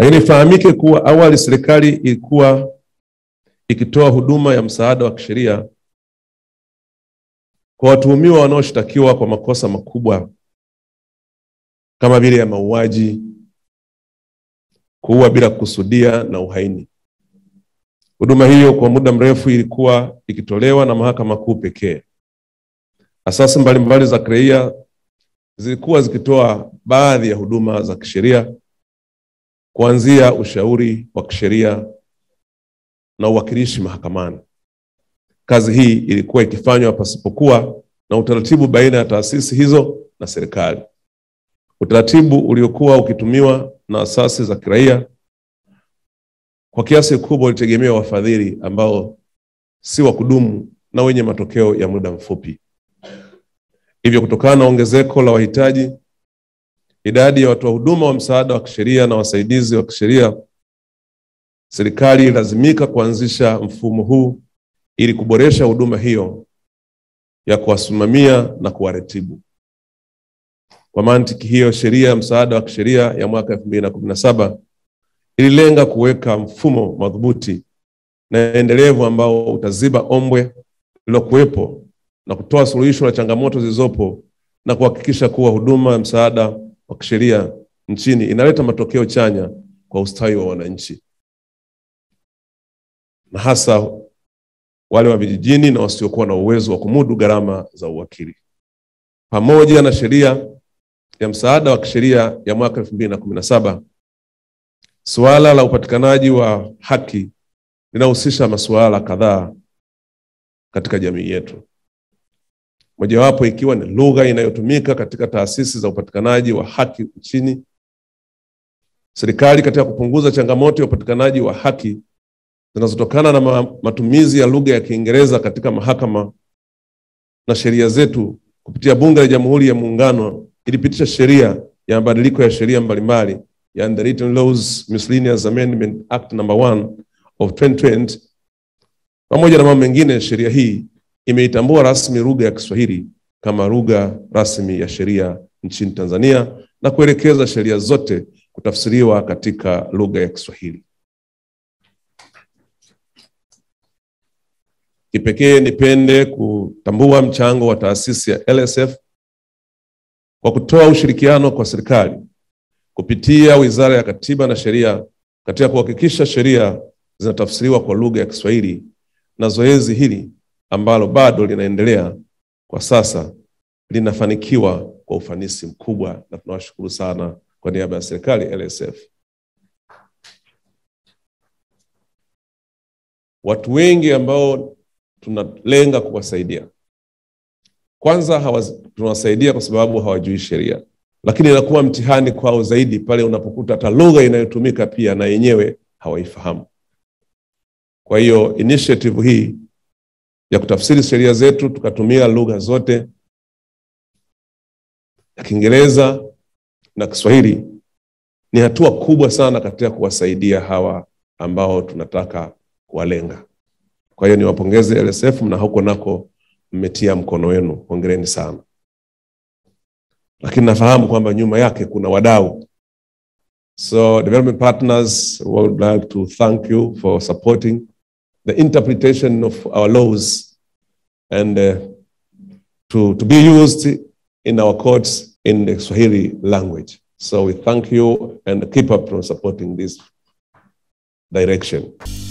Lakini ifahamike kuwa awali serikali ilikuwa ikitoa huduma ya msaada wa kisheria kwa watuhumiwa wanaoshtakiwa kwa makosa makubwa kama vile ya mauaji, kuua bila kukusudia na uhaini. Huduma hiyo kwa muda mrefu ilikuwa ikitolewa na mahakama kuu pekee. Asasi mbalimbali za kiraia zilikuwa zikitoa baadhi ya huduma za kisheria kuanzia ushauri wa kisheria na uwakilishi mahakamani. Kazi hii ilikuwa ikifanywa pasipokuwa na utaratibu baina ya taasisi hizo na serikali. Utaratibu uliokuwa ukitumiwa na asasi za kiraia kwa kiasi kikubwa ulitegemea wafadhili ambao si wa kudumu na wenye matokeo ya muda mfupi. Hivyo, kutokana na ongezeko la wahitaji, idadi ya watoa huduma wa msaada wa kisheria na wasaidizi wa kisheria, serikali ilazimika kuanzisha mfumo huu ili kuboresha huduma hiyo ya kuwasimamia na kuwaratibu. Kwa mantiki hiyo, sheria ya msaada wa kisheria ya mwaka elfu mbili na kumi na saba ililenga kuweka mfumo madhubuti na endelevu ambao utaziba ombwe lililokuwepo na kutoa suluhisho la changamoto zilizopo na kuhakikisha kuwa huduma ya msaada wa kisheria nchini inaleta matokeo chanya kwa ustawi wa wananchi na hasa wale wa vijijini na wasiokuwa na uwezo wa kumudu gharama za uwakili. Pamoja na sheria ya msaada wa kisheria ya mwaka elfu mbili na kumi na saba suala la upatikanaji wa haki linahusisha masuala kadhaa katika jamii yetu, mojawapo ikiwa ni lugha inayotumika katika taasisi za upatikanaji wa haki nchini. Serikali katika kupunguza changamoto ya upatikanaji wa haki zinazotokana na matumizi ya lugha ya Kiingereza katika mahakama na sheria zetu, kupitia Bunge la Jamhuri ya Muungano ilipitisha sheria ya mabadiliko ya sheria mbalimbali, yani the Written Laws Miscellaneous Amendment Act number 1 of 2020. Pamoja na mambo mengine, sheria hii imeitambua rasmi lugha ya Kiswahili kama lugha rasmi ya sheria nchini Tanzania na kuelekeza sheria zote kutafsiriwa katika lugha ya Kiswahili. Kipekee nipende kutambua mchango wa taasisi ya LSF kwa kutoa ushirikiano kwa serikali kupitia Wizara ya Katiba na Sheria katika kuhakikisha sheria zinatafsiriwa kwa lugha ya Kiswahili, na zoezi hili ambalo bado linaendelea kwa sasa linafanikiwa kwa ufanisi mkubwa, na tunawashukuru sana kwa niaba ya serikali LSF. Watu wengi ambao tunalenga kuwasaidia, kwanza hawaz, tunawasaidia kwa sababu hawajui sheria, lakini inakuwa mtihani kwao zaidi pale unapokuta hata lugha inayotumika pia na yenyewe hawaifahamu. Kwa hiyo initiative hii ya kutafsiri sheria zetu tukatumia lugha zote ya Kiingereza na Kiswahili ni hatua kubwa sana katika kuwasaidia hawa ambao tunataka kuwalenga. Kwa hiyo niwapongeze LSF na huko nako mmetia mkono wenu, hongereni sana. Lakini nafahamu kwamba nyuma yake kuna wadau. So development partners would like to thank you for supporting the interpretation of our laws and uh, to, to be used in our courts in the Swahili language. So we thank you and keep up on supporting this direction.